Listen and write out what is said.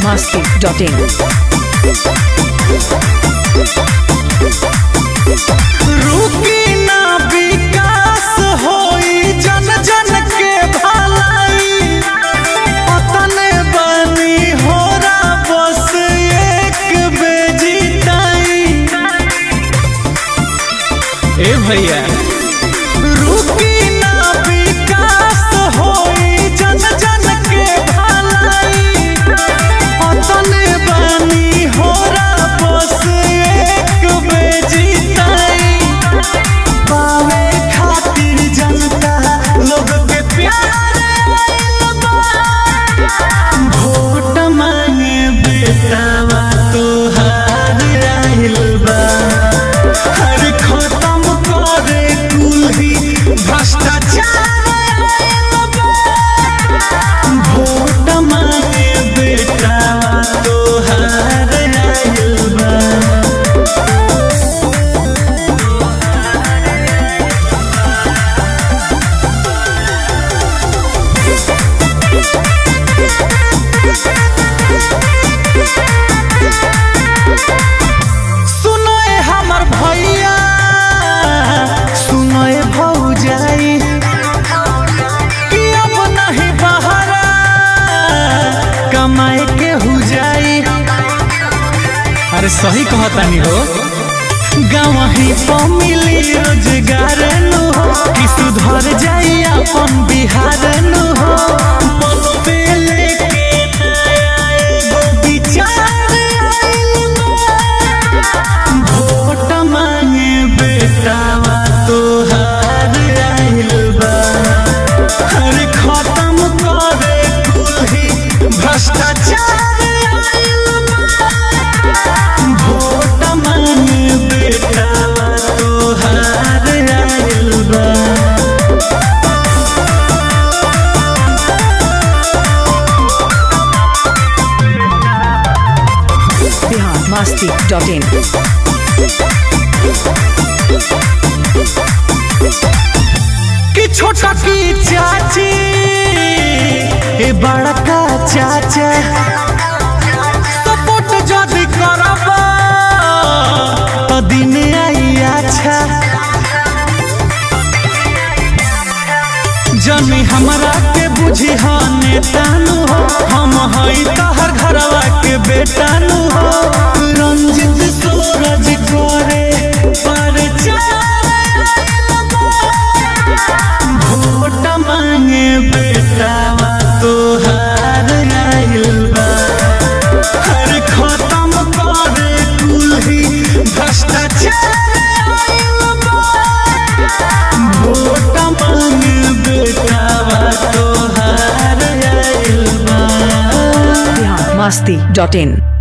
biharmasti.in रुकी ना विकास होई जन जन के भलाई पतने बनी होरा बस एक बेजीताई ए भैया रुकी ना विकास होई जन जन के भलाई पतने बनी होरा बस एक बेजीताई पावे खातिर जनता लोग के प्यार आइल बा। वोट मांगे बेटावा तोहार आइल बा हर खत्म करे कुल्ही भ्रष्टाचार आइल बा। वोट मांगे बेटावा तोहार आइल बा सुनो ए हमर भैया सुनो ए भौजाई कि अब नहीं बहरा कमाए के हो जाई अरे सही कहतानी हो गाँव ही पर मिली रोजगार नु हो कि सुधर जाई अपन बिहार नु हो मन पे लेके नया एगो विचार आइल बा। वोट मांगे बेटावा तोहार आइल बा हर खत्म करे कुल्ही भ्रष्टाचार आइल बा वोट मांगे बेटावा तोहार आइल बा biharmasti.in कि छोटा की चाची ए बड़का चाचा सपोर्ट जदि करब तो दिन आई अच्छा जनी हमरा के बुझी ह नेतानु हो हम हई तहर घरवा के बेटानु हो रंजित सूरज करे पर वोट मांगे बेटावा तोहार आइल बा हर खत्म करे कुल्ही भ्रष्टाचार आइल बा वोट मांगे बेटावा तोहार आइल बा biharmasti.in